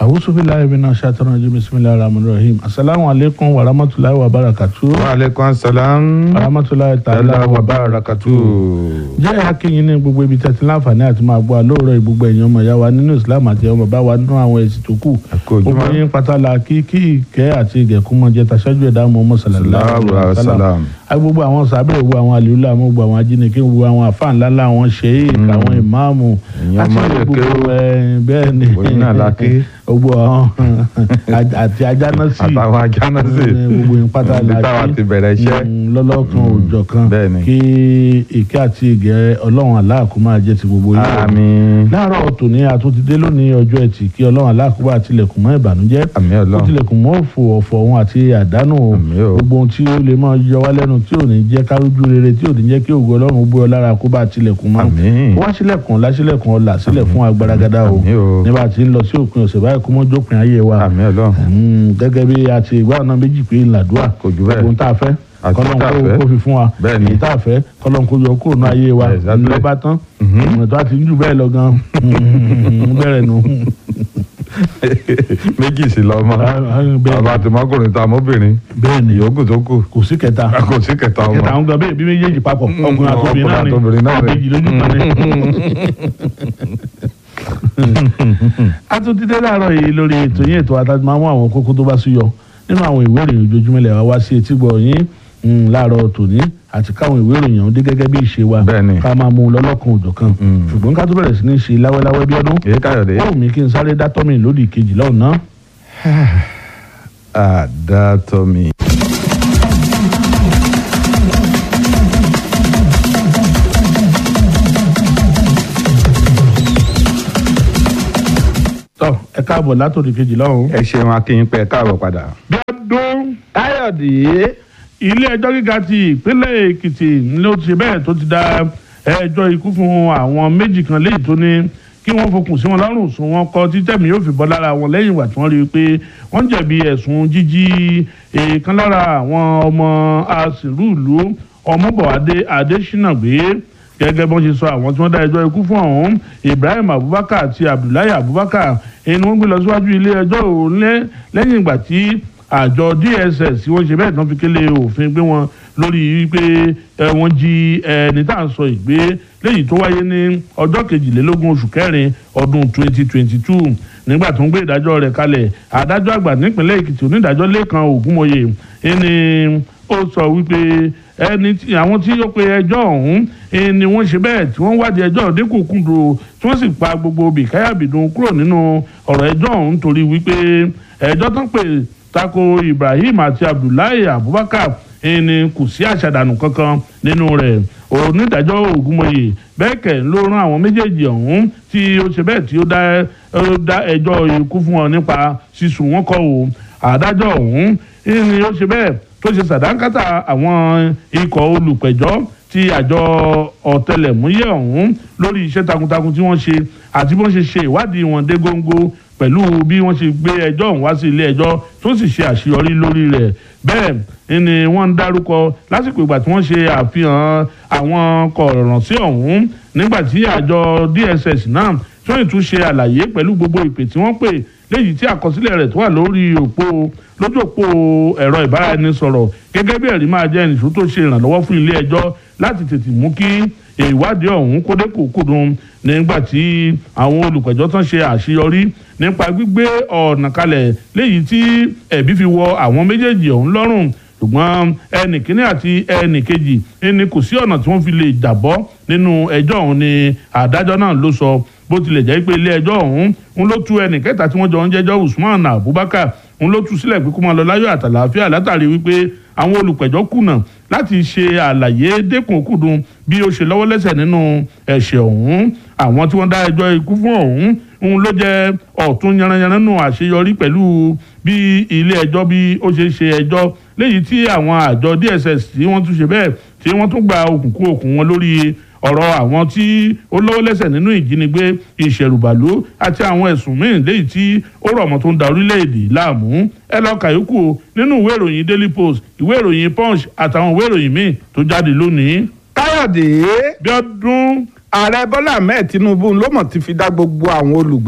awusu bilayi mina shaitan rajim bisimilahi rahman rahim asalaamu aleykum wa rahmatulahi wa barakatu. wa aleykum salaam. wa rahmatulahi ta'ala tala wa wa barakatu. barakatu. jẹ́ akínyìn ní gbogbo ibi tẹ́tí láǹfààní àti máa gbọ́ àlóòrọ̀ gbogbo ẹ̀yàn ọmọ ìyá wa nínú islam àti ọmọ bá wa nínú àwọn ẹ̀sìn tó kù. Àkó ojúmọ́. gbogbo yín pátálà kí kí ìkẹ́ àti ìgẹ̀kún mọ́ jẹ́ taṣájú ẹ̀dá mọ́ ọmọ sallallahu alaihi wasallam. gbogbo àwọn sábẹ́ gbogbo àwọn àlùlá mọ́ gbogbo àwọn ajínigbé gbogbo àwọn àfáà ńlá ńlá àwọn sheik àwọn ìmáàmù Èèyàn àti máa lè gbogbo kéwú. ẹ̀, bẹ́ẹ̀ ni Òyìn náà la ké. gbogbo àwọn àti ajánásì àtàwọn ajánásì. gbogbo yín pátá Ibi la táwa kí. ti bẹ̀rẹ̀ iṣẹ́. Mm, lọ́lọ́kan òòjọ́ kan bẹ́ẹ̀ ni. kí ìkẹ́ àti ìgẹ́ ọlọ́run aláàkú máa jẹ́ ti gbogbo yín. àmín. láàárọ̀ tòní àtúntìdé lónìí ọjọ́ ẹtì kí ọlọ́run aláàkú bá tilẹ̀kùn mọ́ ìbànújẹ́ àmín ó ọlọ́run. tilẹ̀kùn mọ́ òfò ọ̀fọ̀ òun àti àdánù Àmín o. gbogbo ohun tí ó lè máa yọ wá lẹ́nu tí ò ní jẹ́ kárójú rere tí ò ní jẹ́ kí ògo ọlọ́run bú ọ lára kó bá tilẹ̀kùn mọ́ Àmín. wá sílẹ̀kùn láṣílẹ̀kùn ọ̀là sílẹ̀ fún agbáragadá o Àmín o. nígbà tí ń lọ sí òpin ọ̀sẹ̀ báyìí kó mọ́ jópin ayé wa àmín ọlọ́run. Mm, gẹ́gẹ́ bí a ti ìgbà ọ̀nà méjì pé ńláàdúrà Kò jù bẹ́ẹ̀. ohun tá a fẹ́ Àti kọ́lọ́n tá a kó fẹ́. kó fi fún wa Bẹ́ẹ̀ ni. èyí tá a fẹ́ kọ́lọ́n kó yọ kúrò ní ayé wa Exactly. ńlọ bá tán Mhm. ìmọ̀ tó a ti ń jù bẹ́ẹ̀ lọ gan ń bẹ̀rẹ̀ nù. méjì sí lọ́mọ. bẹ́ẹ̀ bàbá àti mọ́kùnrin tá a mọ́bìnrin. bẹ́ẹ̀ ni ìyókù tó kù. kò sí kẹta kò sí kẹta ọmọ. kẹta àwọn gan bẹ́ẹ̀ bí méjèèjì papọ̀ Mm, ọkùnrin àtòbìnrin náà ni ọkùnrin àtobìnrin náà ni. àbèjì lójú kan ni. a tún ti dé láàárọ̀ yìí lórí ètò yín ètò àtàtì máa mú àwọn kókó tó bá sí yọ nínú àwọn ìwé ìròyìn ojoojúmọ́ ilẹ̀ wa wá sí etí gbọ̀ yín mm, láàárọ̀ tòní àti káwọn ìwé ìròyìn ọ̀hún dé gẹ́gẹ́ bí ìṣe wa Bẹ́ẹ̀ni. ká máa mú un lọ́lọ́kan òjọ̀ kan Mm. ṣùgbọ́n ká tó bẹ̀rẹ̀ sí ní ṣe láwẹ́láwẹ́ bí ọdún èyí káyọ̀dé. ó wù mí kí n sáré dá tọ́mì lódì kejì lọ́hùn náà. àdàtọ̀mí. tọ́ ẹ káàbọ̀ látòdì kejì lọ́hùn. ẹ ṣeun akínyìn pé ẹ káàbọ̀ padà. bí ọdún káyọ̀dé. ilé ẹjọ́ gíga ti ìpínlẹ̀ èkìtì ló ti bẹ́ẹ̀ tó ti dá ẹjọ́ ikú fún àwọn méjì kan léyìí tó ní kí wọ́n fokùn sí wọn lọ́rùn sùn wọn kọ títẹ̀mí yóò fi bọ́ lára wọn lẹ́yìn ìgbà tí wọ́n rí i pé wọ́n jẹ̀bi ẹ̀sùn jíjí èèkan lára àwọn ọmọ asìrúùlú ọmọbọ̀wádé adésínà gbé gẹ́gẹ́ bọ́n ṣe sọ àwọn tí wọ́n dá ẹjọ́ ikú fún ọ̀hún ibrahim abubakar àti abdullahi abubakar ẹni wọ́n gbé lọ síwájú ilé ẹjọ́ òun lẹ́- lẹ́yìn ìgbà tí àjọ dss tí wọ́n ṣe bẹ́ẹ̀ tán fi kélé òfin gbé wọn lórí wípé ẹ, wọ́n jí ẹni tá à ń sọ ìgbé léyìí tó wáyé ní ọjọ́ kejìlélógún oṣù kẹrin ọdún 2022 nígbà tó ń gbé ìdájọ́ rẹ̀ kalẹ̀ adájọ́ àgbà nípìnlẹ̀ èkìtì onídàájọ́ lẹ́kan ògúnmọ̀yé ẹni ó sọ wípé ẹni tí àwọn tí ó pe ẹjọ́ ọ̀hún eh, ni wọ́n ṣe bẹ́ẹ̀ tí wọ́n wádìí ẹjọ́ dínkùkùndù tí wọ́n sì pa gbogbo bìkáyàbìdùn kúrò nínú ọ̀rọ̀ ẹjọ́ ọ̀hún torí wípé ẹjọ́ tó ń pè tako ibrahim àti abdullahi abubakar eh, ni kò sí àṣàdànù kankan nínú rẹ̀ onídàájọ́ ògúnmọ̀yé bẹ́ẹ̀ kẹ̀ ló rán àwọn méjèèjì ọ̀hún tí ó ṣe bẹ́ẹ̀ tí ó dá ó dá ẹjọ́ ikú fún wọn nípa sísùn wọn kọ́ o àdájọ́ ọ̀hún eh, ni ó ṣe bẹ́ẹ̀ tó ṣe sàdánkátà àwọn ikọ̀ olùpẹ̀jọ́ ti àjọ ọ̀tẹlẹ̀múyẹ́ ọ̀hún lórí iṣẹ́ takuntakun tí wọ́n ṣe àti bí wọ́n ṣe ṣe ìwádìí wọn dé góńgó pẹ̀lú bí wọ́n ṣe gbé ẹjọ́ ọ̀hún wá sí ilé ẹjọ́ tó sì ṣe àṣeyọrí lórí rẹ̀ bẹ́ẹ̀ ni wọ́n ń dárúkọ lásìkò ìgbà tí wọ́n ṣe àfihàn àwọn kọ̀ọ̀ràn sí ọ̀hún nígbà tí àjọ dss náà tí wọ́n tún ṣe àlàyé pẹ̀lú gbogbo ìpè tí wọ́n pè léyìí tí àkọsílẹ̀ rẹ̀ tó wà lórí òpó lójú òpó ẹ̀rọ ìbáraẹnisọ̀rọ̀ gẹ́gẹ́ bí ẹ̀rí máa jẹ́ ẹnìṣó tó ṣe ìrànlọ́wọ́ fún ilé ẹjọ́ láti tètè mú kí ìwádìí ọ̀hún kó dé kòkòdùn nígbà tí àwọn olùpẹ̀jọ́ tán ṣe àṣeyọrí nípa gbígbé ọ̀nà kalẹ̀ léyìí tí ẹ̀bí fi wọ àwọn méjèèjì ọ̀hún lọ́rùn ṣùgbọ́n ẹnì kínní àti ẹnì kejì ẹni kò sí ọ̀nà tí wọ́n fi lè jàbọ́ nínú ẹjọ́ ọ̀hún ni adájọ́ náà ló sọ bó tilẹ̀ jẹ́ pé ilé ẹjọ́ ọ̀hún ń ló tú ẹnì kẹta tí wọ́n jọ ń jẹ́jọ́ usman abubakar ń ló tú sílẹ̀ pé kó máa lọ láyọ̀ àtàlàáfíà látàrí wípé àwọn olùpẹ̀jọ́ kùnà láti ṣe àlàyé dẹ́kun-kùdùn bí ó ṣe lọ́wọ́ lẹ́sẹ̀ nínú ẹ̀ṣẹ̀ ọ̀hún àwọn tí wọ́n dá ẹjọ́ ikú fún ọ̀hún ń ló jẹ́ ọ̀tún yanranyanran nù àṣeyọrí pẹ̀lú bí ilé ẹjọ́ bí ó ṣe ṣe ẹjọ́ léyìí tí àwọn àjọ dss tí wọ́n tún ṣe bẹ́ẹ̀ tí wọ́n tún gba òkùnkùn òkun wọn lórí ọ̀rọ̀ àwọn tí ó lọ́wọ́ lẹ́sẹ̀ nínú ìjínigbé ìṣẹ̀rùbàlú àti àwọn ẹ̀sùn míì léyìí tí ó rọ̀ mọ́ tó ń da orílẹ̀-èdè láàmú ẹ lọ kàyókù o nínú ìwé ìròyìn daily post ìwé ìròyìn punch àtàwọn ìwé ìròyìn míì tó jáde lónìí. káyọ̀dé bí ọdún ààrẹ bọ́lá ahmed tinubu ló mọ̀ ti fi dá gbogbo àwọn olùgbé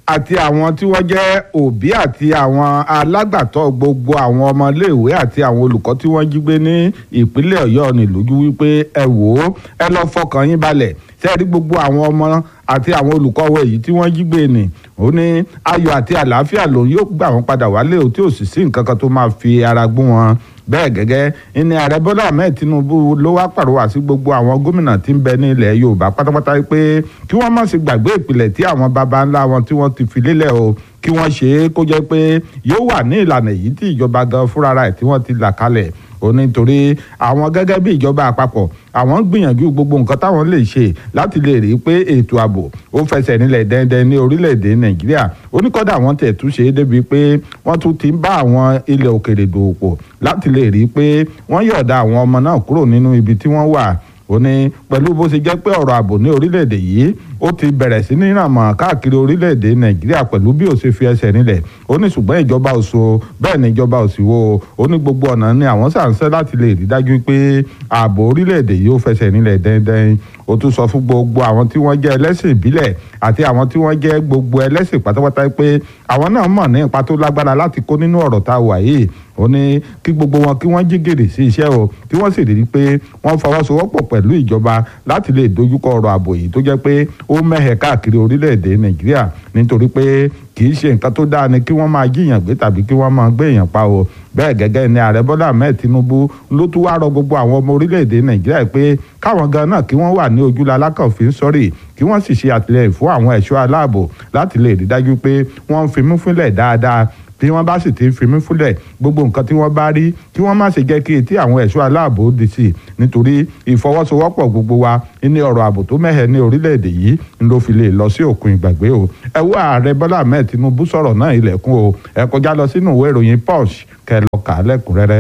àti àwọn tí wọ́n jẹ́ òbí àti àwọn alágbàtọ́ gbogbo àwọn ọmọléèwé àti àwọn olùkọ́ tí wọ́n jí gbé ní ìpínlẹ̀ ọ̀yọ́ ní lójú wípé ẹ wò ó ẹ lọ fọkàn yín balẹ̀ sẹ́ẹ̀rí gbogbo àwọn ọmọ àti àwọn olùkọ́ wọ èyí tí wọ́n jí gbé ni ó ní ayọ̀ àti àlàáfíà lòun yóò gbà wọ́n padà wálé o tí ò sì sí nǹkan kan tó máa fi ara gún wọn bẹ́ẹ̀ gẹ́gẹ́ ní ààrẹ bọ́lá ahmed tinubu ló wá pàrọwà sí gbogbo àwọn gómìnà tí ń bẹ ní ilẹ̀ yorùbá pátápátá pé kí wọ́n má ṣe gbàgbé ìpìlẹ̀ tí àwọn baba ńlá wọn tí wọ́n ti fi lélẹ̀ o kí wọ́n ṣe é kó jẹ́ pé yóò wà ní ìlànà èyí tí ìjọba gan fúnra rẹ̀ tí wọ́n ti là kalẹ̀ ó ní torí àwọn gẹ́gẹ́ bí ìjọba àpapọ̀ àwọn gbìyànjú gbogbo nǹkan táwọn lè ṣe láti lè rí i pé ètò ààbò ó fẹsẹ̀ nílẹ̀ dẹ́ndẹ́n ní orílẹ̀-èdè nàìjíríà ó ní kọ́dà wọ́n tẹ̀ tún ṣe é débi pé wọ́n tún ti ń bá àwọn ilẹ̀ òkèrè dòwòpọ̀ láti lè rí i pé wọ́n yọ̀ọ̀da àwọn ọmọ náà kúrò nínú ibi tí wọ́n wà ó ní pẹ̀lú bó ṣe jẹ́ pé ọ̀rọ̀ ààbò ní orílẹ̀-èdè yìí ó ti bẹ̀rẹ̀ sí ní ràmọ̀ káàkiri orílẹ̀-èdè nàìjíríà pẹ̀lú bí ó ṣe fi ẹsẹ̀ nílẹ̀ ó ní ṣùgbọ́n ìjọba ò so bẹ́ẹ̀ ni ìjọba ò sì wo ó ní gbogbo ọ̀nà ni àwọn sàǹsẹ́ láti lè rí dájú pé ààbò orílẹ̀-èdè yìí ó fẹsẹ̀ nílẹ̀ dẹ́ndẹ́n ó tún sọ fún gbogbo àwọn tí wọ́n jẹ́ ẹlẹ́sìn ìbílẹ̀ àti àwọn tí wọ́n jẹ́ gbogbo ẹlẹ́sìn pátápátá pé àwọn náà mọ̀ ní ipa tó lágbára láti kó nínú ọ̀rọ̀ tá a wà yìí ó ní kí gbogbo wọn kí wọ́n jí gèrè sí iṣẹ́ o kí wọ́n sì rí i pé wọ́n fọwọ́sowọ́pọ̀ pẹ̀lú ìjọba láti lè dojúkọ ọ̀rọ̀ ààbò yìí tó jẹ́ pé ó mẹ́hẹ̀ káàkiri orílẹ̀-èdè nàìjíríà nítorí pé kì í ṣe nǹkan tó dáa ni kí wọ́n máa jíyàn gbé tàbí kí wọ́n máa gbé èèyàn pa o bẹ́ẹ̀ gẹ́gẹ́ ni ààrẹ bọ́lá ahmed tinubu ló tún wáá rọ gbogbo àwọn ọmọ orílẹ̀-èdè nàìjíríà pé káwọn gan náà kí wọ́n wà ní ojúlá alákànfin sọ́rí kí wọ́n sì ṣe àtìlẹyìn fún àwọn ẹ̀ṣọ́ aláàbò láti lè rí dájú pé wọ́n ń fimú fúnlẹ̀ dáadáa bí wọ́n bá sì ti ń fimú fúnlẹ̀ gbogbo nǹkan tí wọ́n bá rí kí wọ́n má ṣe jẹ́ kí etí àwọn ẹ̀ṣọ́ aláàbò di sí i nítorí ìfọwọ́sowọ́pọ̀ gbogbo wa ní ọ̀rọ̀ ààbò tó mẹ́hẹ̀ ní orílẹ̀-èdè yìí ń ló fi lè lọ sí òkun ìgbàgbé o ẹ wo ààrẹ bọ́lá ahmed tinubu sọ̀rọ̀ náà ilẹ̀kùn o ẹ kọjá lọ sínú ìwé ìròyìn punch kẹ́ lọ kà á lẹ́kùnrẹ́rẹ́.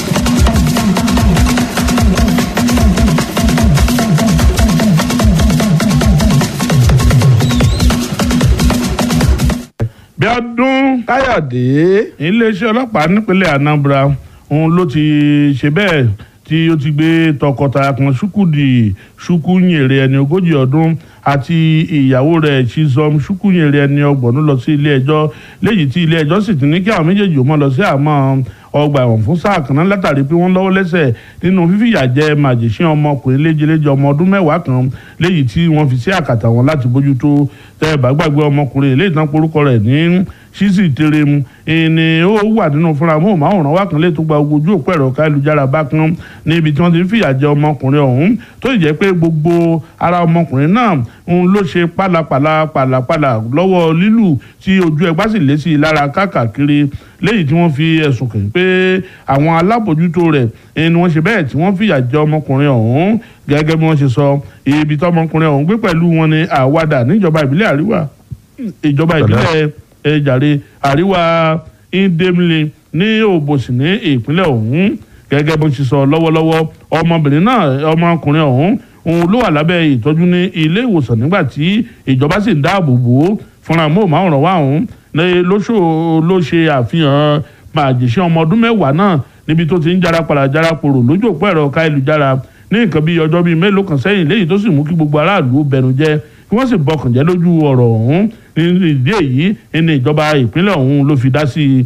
bí ọdún káyọ̀dé iléeṣẹ́ ọlọ́pàá nípínlẹ̀ anambra òun ló ti ṣe bẹ́ẹ̀ tí ó ti gbé tọkọtaya kan ṣúkúdì ṣúkúnyèrè ẹni ogójì ọdún àti ìyàwó rẹ̀ chizom ṣúkúnyèrè ẹni ọgbọ̀n lọ sí ilé ẹjọ́ léyìí tí ilé ẹjọ́ sì ti ní kí àwọn méjèèjì ó mọ́ lọ sí àmọ́ ọgbà ẹ̀wọ̀n fún sáà kan náà látàrí pé wọ́n lọ́wọ́ lẹ́sẹ̀ nínú fífìyà jẹ màjèṣín ọmọkùnrin léjeléje ọmọ ọdún mẹ́wàá kan léyìí tí wọ́n fi sí àkàtà wọn láti bójútó tẹ́ ẹ bá gbàgbé ọmọkùnrin eléyìí tán porúkọ rẹ̀ ní ṣíṣì teremu ẹni ó wà nínú fúnra móhùnmáwòrán wa kan lè tó gba ojú òpó ẹ̀rọ káyélujára bákan níbi tí wọ́n ti ń fìyà jẹ ọmọkùnrin ọ̀hún tó sì jẹ́ pé gbogbo ara ọmọkùnrin náà ń ló ṣe pálapàla pàlàpàlà lọ́wọ́ lílù tí ojú ẹgbá sì lé sí i lára káàkiri léyìí tí wọ́n fi ẹ̀sùn kàn pé àwọn alábòjútó rẹ̀ ni wọ́n ṣe bẹ́ẹ̀ tí wọ́n fìyà jẹ ọmọkùnrin ọ̀hún gẹ́gẹ́ bí wọ́n ṣe sọ ibi tí ọmọkùnrin ọ̀hún gbé pẹ̀lú wọn ni àwàdà níjọba ìbílẹ̀ àríwá ìjọba ìbílẹ̀ ẹ̀jàre àríwá indemile ní òbòsì ní ìpínlẹ̀ ọ̀hún gẹ́gẹ́ bó ṣe sọ lọ́wọ́lọ́wọ́ ọmọbìnrin náà ọmọkùnrin ọ̀hún òun ló wà lábẹ́ ìtọ́jú ní ilé ìwòsàn nígbà tí ìjọba sì ń dáàbò bò ó fúnra móhùnmáwòrán wa ọ̀hún lóṣù ló ṣe àfihàn màjèṣẹ́ ọmọ ọdún mẹ́wàá náà níbi tó ti ń jára padà jára pòrò lójú òpó ẹ̀rọ káyélujára ní nǹkan bíi ọjọ́ bíi mélòó kan sẹ́yìn léyìí tó sì mú kí gbogbo aráàlú bẹnu jẹ́ kí wọ́n sì bọkàn jẹ́ lójú ọ̀rọ̀ ọ̀hún ní ìdí èyí ní ìjọba ìpínlẹ̀ ọ̀hún ló fi dá sí i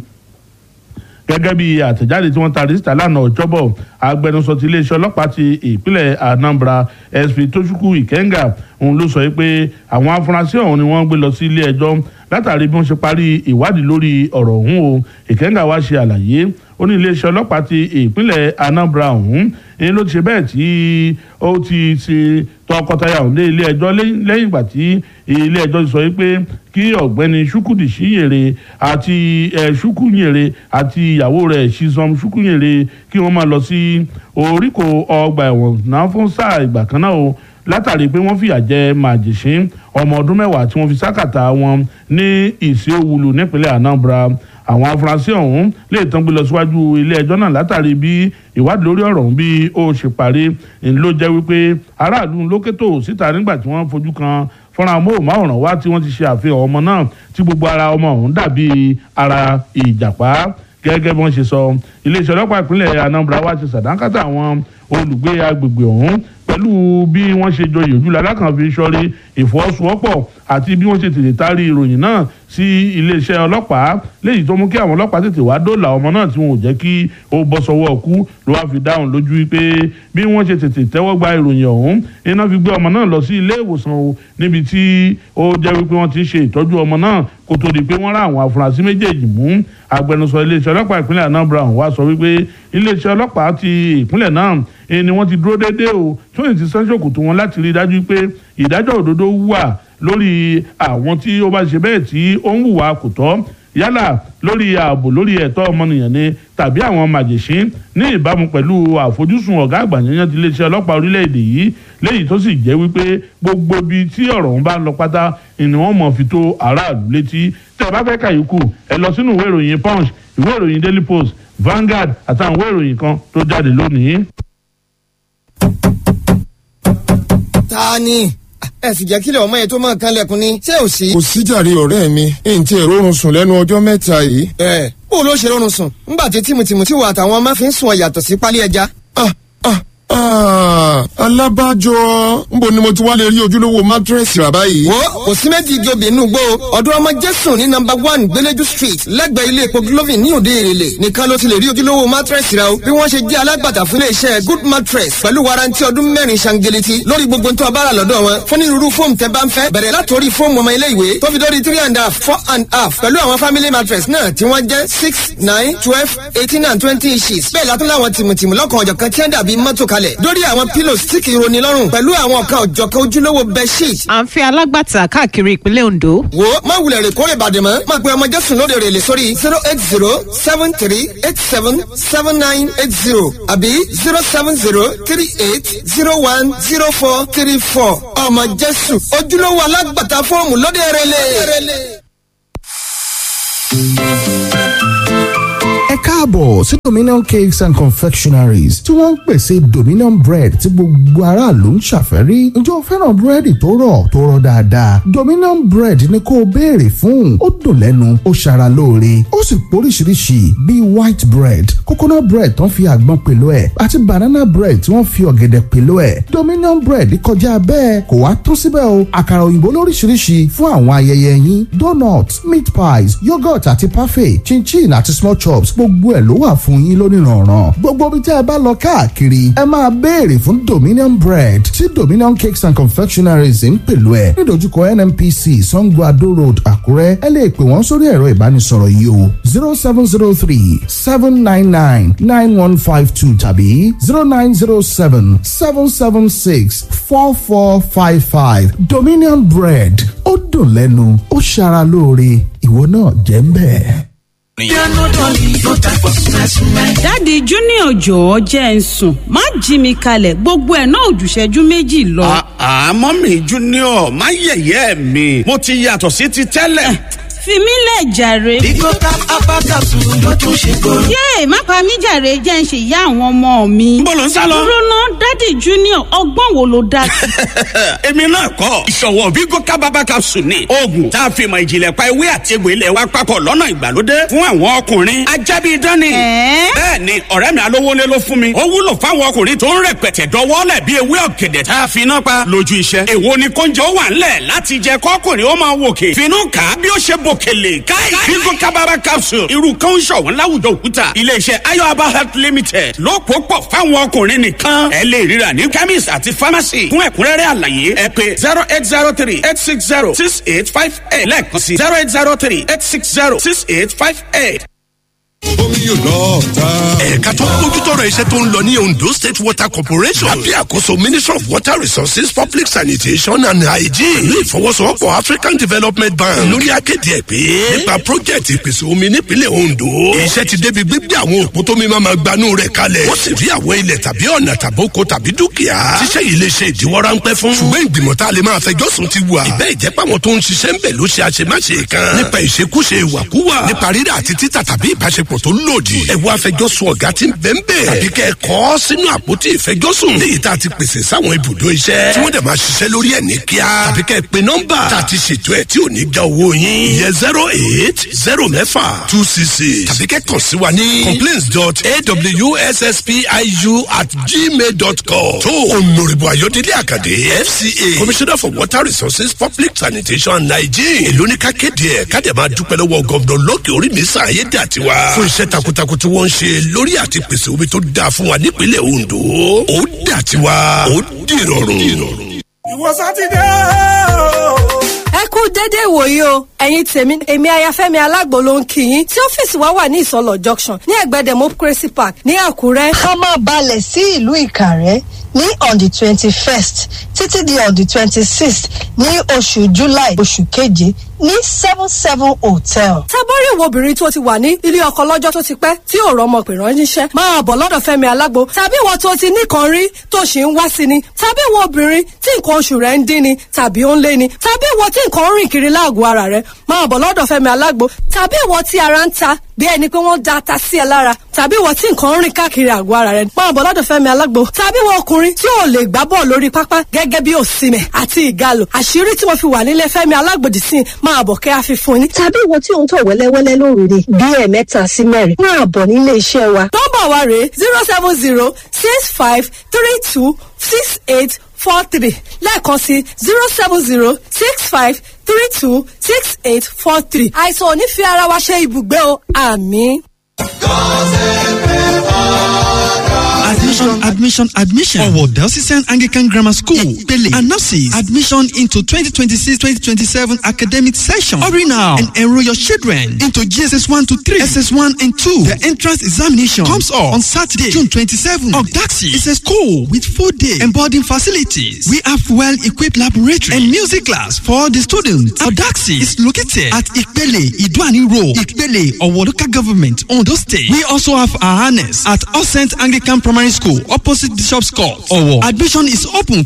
gẹ́gẹ́ bí àtẹ̀jáde tí wọ́n ta síta lánàá ọjọ́bọ̀ agbẹnusọ ti iléeṣẹ́ ọlọ́pàá ti ìpínlẹ̀ Anambra SP Tochukwu Ikenga òun ló sọ pé àwọn afurasí ọ̀hún ni wọ́n gbé lọ sí ilé ẹjọ́ látàrí bí wọ́n ṣe parí ìwádìí lórí ọ̀rọ̀ ọ̀hún o Ikenga wá ṣe àlàyé ó ní iléeṣẹ́ ọlọ́pàá ti ìpínlẹ̀ Anambra ọ̀hún ni ló ti ṣe bẹ́ẹ̀ tí ó ti ṣe tọkọtaya ọ̀hún dé ilé ẹjọ́ lẹ́yìn ìgbà tí ilé ẹjọ́ ti sọ pé kí ọ̀gbẹ́ni Ṣúkúdì Ṣíyèrè àti Ṣúkúnyèrè àti ìyàwó rẹ̀ Ṣizọm Ṣúkúnyèrè kí wọ́n máa lọ sí oríkò ọgbà ẹ̀wọ̀n náà fún sáà ìgbà kan náà o látàrí pé wọ́n fìyà jẹ màjèṣín ọmọ ọdún mẹ́wàá tí wọ́n fi sákàtà wọn ní ìṣeòwúlù nípínlẹ̀ Anambra àwọn afurasí ọ̀hún lè tán gbé lọ síwájú ilé ẹjọ́ náà látàrí bí ìwádìí lórí ọ̀rọ̀ ọ̀hún bí ó ṣe parí ló jẹ́ wípé aráàlú lókètò síta nígbà tí wọ́n fojú kan fọ́nrán amóhùnmáwòrán wá tí wọ́n ti ṣe àfihàn ọmọ náà tí gbogbo ara ọmọ ọ̀hún dàbí ara ìjàpá gẹ́gẹ́ bí wọ́n ṣe sọ iléeṣẹ́ ọlọ́pàá ìpínlẹ̀ Anambra wá ti sàdánkátà àwọn olùgbé agbègbè ọ̀hún pẹ̀lú bí wọ́n ṣe joyè ojú lalákan fi sọ́rí ìfọwọ́sowọ́pọ̀ àti bí wọ́n ṣe tètè taari ìròyìn náà sí iléeṣẹ́ ọlọ́pàá léyìí tó mú kí àwọn ọlọ́pàá tètè wá dóòlà ọmọ náà tí wọn ò jẹ́ kí ó bọ́ sọ́wọ́ ọkú ló wá fi dáhùn lójú wípé bí wọ́n ṣe tètè tẹ́wọ́ gba ìròyìn ọ̀hún iná fi gbé ọmọ náà lọ sí ilé ìwòsàn o níbi tí ó jẹ́ wípé wọ́n ti ń ṣe ìtọ́jú ọmọ náà kó tó di pé wọ́n rá àwọn afurasí méjèèjì mú agbẹnusọ iléeṣẹ́ ọlọ́pàá ìpínlẹ̀ Anambra wá sọ wípé iléeṣẹ́ ọlọ́pàá ti ìpínlẹ̀ náà ni wọ́n ti dúró déédéé o tí wọ́n ti sán ṣòkòtò wọn láti rí i dájú pé ìdájọ́ òdodo wà lórí àwọn tí ó bá ṣe bẹ́ẹ̀ tí ó ń hùwà kò tọ́ yálà lórí ààbò lórí ẹ̀tọ́ ọmọnìyàn ni tàbí àwọn màjèṣín ní ìbámu pẹ̀lú àfojúsùn ọ̀gá àgbà yẹn ti iléeṣẹ́ ọlọ́pàá orílẹ̀-èdè yìí léyìí tó sì jẹ́ wípé gbogbo ibi tí ọ̀rọ̀ ń bá lọ pátá ni wọ́n mọ̀ fi tó aráàlú létí tẹ́ ẹ bá fẹ́ kàyíkù ẹ lọ sínú ìwé ìròyìn punch ìwé ìròyìn daily post Vanguard àtàwọn ìwé ìròyìn kan tó jáde lónìí. ta ni ẹ sì jẹ́ kílẹ̀ ọmọ yẹn tó máa kan lẹ́kùn ni ṣé ò sí. kò síjàre ọ̀rẹ́ mi èyí tí èrò oorun sùn lẹ́nu ọjọ́ mẹ́ta yìí. ẹ bó ló ṣe rọrùn sùn ńgbà tí tìmùtìmù tí wà àtàwọn ọmọ fi ń sùn ọ̀yàtọ̀ sí pálí ẹja. ah ah ah alábàjọ nbo ni mo ti wá lè rí ojúlówó mátírẹ́sì rà báyìí. wo kò sí méjì igi obì inú gbó ọdún ọmọ jésù ní nọ́mbà one gbẹlẹjú street lẹ́gbẹ̀ẹ́ ilé epo glovin ní òde èrèlè nìkan ló ti lè rí ojúlówó mattress rà o bí wọ́n ṣe jẹ́ alágbàtà fún iléeṣẹ́ good mattress pẹ̀lú warranty ọdún mẹ́rin ṣangeleti lórí gbogbo tó a bá rà lọ́dọ̀ wọn fún onírúurú fóòmù tẹ́ bá ń fẹ́ bẹ̀rẹ̀ látòrí fóòmù ọmọ ilé ìwé tó fi dórí three and a half four and a half pẹ̀lú àwọn family mattress náà tí wọ́n jẹ́ six nine twelve eighteen and twenty inches bẹ́ẹ̀ látún láwọn tìmùtìmù lọ́kàn ọ̀jọ̀ kan tí wọ́n dàbí mọ́tò kalẹ̀ dórí àwọn pillows tí kì í roni lọ́rùn pẹ̀lú àwọn ọ̀kan ọ̀jọ̀kan ojúlówó bedsheet à ń fi alágbàtà káàkiri ìpínlẹ̀ Ondo. wo má wulẹ̀ rè kórè bàdè mọ́ má pe ọmọ jésù lóde rè lè sórí zero eight zero seven three eight seven seven nine eight zero àbí zero seven zero three eight zero one zero four three four ọmọ jésù ojúlówó alágbàtà fọ́ọ̀mù lóde rè lè. ẹ káàbọ̀ sí dominion cakes and confectionaries tí wọ́n ń pèsè dominion bread tí gbogbo aráàlú ń ṣàfẹ́rí ǹjẹ́ o fẹ́ràn búrẹ́dì tó rọ̀ tó rọ̀ dáadáa dominion bread ni kó o béèrè fún ó dùn lẹ́nu ó ṣara lóore ó sì póríṣiríṣi bíi white bread coconut bread tó ń fi àgbọn pèlò ẹ̀ àti banana bread tí wọ́n fi ọ̀gẹ̀dẹ̀ pèlò ẹ̀ dominion bread kọjá bẹ́ẹ̀ kò wá tún síbẹ̀ o àkàrà òyìnbó lóríṣiríṣi fún àwọn ayẹyẹ yín donut meat pies yogurt àti parfait chinchin àti small chops gbogbo ẹ̀ ló wà fún yín lónìrànràn gbogbo ibi tí ẹ bá lọ káàkiri ẹ máa béèrè fún dominion bread tí dominion cakes and confectionaries ń pèlú ẹ nídojúkọ nnpc sango ado road àkúrẹ́ ẹ lè pè wọ́n sórí ẹ̀rọ ìbánisọ̀rọ̀ yìí o zero seven zero three seven nine nine nine one five two tàbí zero nine zero seven seven seven six four four five five dominion bread ó dùn lẹ́nu ó ṣara lóore ìwọ náà jẹ́ ń bẹ́ẹ̀. dáàdi junior jọ̀ọ́ jẹ́ ń sùn má jí mi kalẹ̀ gbogbo ẹ̀ náà òjùṣẹ́jú méjì lọ. àmọ́ mi junior má yẹ̀yẹ́ mi mo ti yàtọ̀ sí ti tẹ́lẹ̀. fi mí lẹ̀ jàre. Bigo tap abakasu ló tún ṣe kóró. yéè má pa mí jàre jẹ́ ń ṣe ìyá àwọn ọmọ mi. Níbo lò ń sá lọ? dúró ná dáàdi junior ọgbọ́n wo ló dá sí. èmi náà kọ́ ìṣọ̀wọ́ Bigo kábàbà capsule ni oògùn tá a fi mọ ìjìnlẹ̀ pa ewé àti egbò ilẹ̀ wa papọ̀ lọ́nà ìgbàlódé fún àwọn ọkùnrin ajábí dání. Ẹ̀ẹ́? bẹ́ẹ̀ ni ọ̀rẹ́ mi alówólé ló fún mi ó wúlò fáwọn ọkùnrin tó ń rẹpẹtẹ dọwọ́lẹ̀ bí ewé ọ̀gẹ̀dẹ̀ tá a fi iná pa lójú iṣẹ́. èwo ni kóúnjẹ ó wà ńlẹ̀ láti jẹ kọ́kùnrin ó máa wòkè finú kà á bí ó ṣe bòkèlè káì Bigo kábàbà capsule irú kan ń ṣọ̀wọ́n láwùjọ òkúta iléeṣẹ́ ayọ̀aba health limited ló pò pọ̀ fáwọn ọkùnrin nìkan ẹ lè ríra ní chemist àti pharmacy fún ẹ̀kúnrẹ́rẹ́ àlàyé ẹ pé zero eight zero three eight six zero six eight five eight lẹ́ẹ̀kan sí zero eight zero three eight six zero six eight five eight. omi yóò lọ ta. ẹ̀ka tó ń bójútọ́rọ̀ iṣẹ́ tó ń lọ ní Ondo State Water Corporation lábẹ́ àkóso Ministry of Water Resources Public Sanitation and Hygiene pẹ̀lú ìfọwọ́sowọ́pọ̀ African Development Bank lórí akéde ẹ̀ pé nípa project ìpèsè omi nípínlẹ̀ Ondo iṣẹ́ ti débi gbígbé àwọn òpó tómi máa ma gbanú rẹ̀ kalẹ̀ wọ́n sì rí àwọn ilẹ̀ tàbí ọ̀nà tàbóko tàbí dúkìá tíṣẹ́ yìí lè ṣe ìdíwọ́ ráńpẹ́ fún ṣùgbọ́n ìgbìmọ̀ tá a lè máa fẹjọ́ sùn ti wà ìbẹ́ ìjẹ́pọ̀ àwọn tó ń ṣiṣẹ́ ń bẹ̀ ló ṣe àṣemáṣe kan nípa ìṣekúṣe ìwàkúwà nípa rírà àti títà tàbí ìbáṣepọ̀ ìbáṣepọ̀ tó lòdì. ẹ wá fẹjọ́sùn ọ̀gá tí ń bẹ́ẹ̀ bẹ́ẹ̀. tàbí kẹ́ ẹ kọ́ sínú àpótí ìfẹjọ́sùn. léyìí tá a ti pèsè sáwọn ibùdó iṣẹ́. tí wọ́n dẹ̀ máa ṣiṣẹ́ lórí ẹ̀ ní kíá. tàbí kẹ́ ẹ pe nọ́mbà. tá a ti ṣètò ẹ̀ tí ò ní já owó yín. ìyẹn zero eight zero mẹ́fà two six six. tàbí kẹ́ kàn sí wa ní complaints dot awsspiu at gmail dot com. tó onoribo ayọ̀délé àkàdé fca commissioner for water resources public sanitation and hygiene. èló ní ká kéde ẹ̀ ká dẹ̀ máa dúpẹ́ lọ́wọ́ gọ́ọ̀dọ̀ lókè orí mi sàn ayé dà tiwa. fún iṣẹ́ takuntakun tí wọ́n ń ṣe lórí àti pèsè omi tó dáa fún wa nípínlẹ̀ ondo. ó dà tiwa ó dìrọ̀rùn. ìwọ sátidé o. ẹ kú dédé ìwòyí o ẹ̀yin tèmi èmi ayafẹ́mi alágbo ló ń kí yín tí ọ́fíìsì wa wà ní ìsọlọ junction ní ẹ̀gbẹ́ democracy park ní àkúrẹ́. ká máa balẹ̀ sí ìlú ìkàrẹ́ ní on the twenty first títí di on the twenty sixth ní oṣù july oṣù keje ní seven seven hotel. tábọ́rí ìwọ obìnrin tó ti wà ní ilé ọkọ lọ́jọ́ tó ti pẹ́ tí ò rọmọ pè ránṣẹ́ máa bọ̀ lọ́dọ̀ fẹ́mi alágbo tàbí ìwọ tó ti nìkan rí tó ṣì ń wá sí ni tàbí ìwọ obìnrin tí nǹkan oṣù rẹ̀ ń dín ni tàbí ó ń lé ni tàbí ìwọ tí nǹkan ń rìn kiri láàgọ̀ ara rẹ̀ máa bọ̀ lọ́dọ̀ fẹ́mi alágbo tàbí ìwọ tí ara ń ta bí ẹni pé wọ́n da ata sí ẹ lára tàbí ìwọ tí nǹkan ń rìn káàkiri àgọ́ ara rẹ̀ máa bọ̀ lọ́dọ̀ fẹ́mi alágbo tàbí ìwọ ọkùnrin tí ò lè gbá bọ́ọ̀ lórí pápá gẹ́gẹ́ bí òsìmẹ̀ àti ìgalò àṣírí tí mo fi wà nílé fẹ́mi alágbòdì sí máa bọ̀ kẹ́ àfi fún ni. tàbí ìwọ tí òun tọ̀ wẹ́lẹ́wẹ́lẹ́ lóru ni bí ẹ̀ẹ̀mẹ́ta sí mẹ́rin máa bọ̀ nílé iṣẹ́ wa. nọ́mbà wa rèé zero seven zero six five three two six eight four three lẹ́ẹ̀kan sí zero seven zero six five three two six eight four three. àìsàn ò ní fi ara wa ṣe ibùgbé o àmì. Admission, admission, admission. Ọ̀wọ̀ Delsician Anglican Grammar School. Ìpele announces admission into 2026-2027 academic session. Hurry now and enroll your children into GSS 1 to 3, SS1 and 2. The entrance examination comes up on Saturday, June 27. Ogdaxi is a school with full day and boarding facilities. We have well-equipped laboratory and music class for the students. Ogdaxi is located at Ìpele Iduani Road, Ìpele Ọ̀wọ̀ Local Government, Ondo State. We also have our harness at All Saint Anglican Primary School opposite Bishop's Court. Ọ̀wọ̀. Admission is open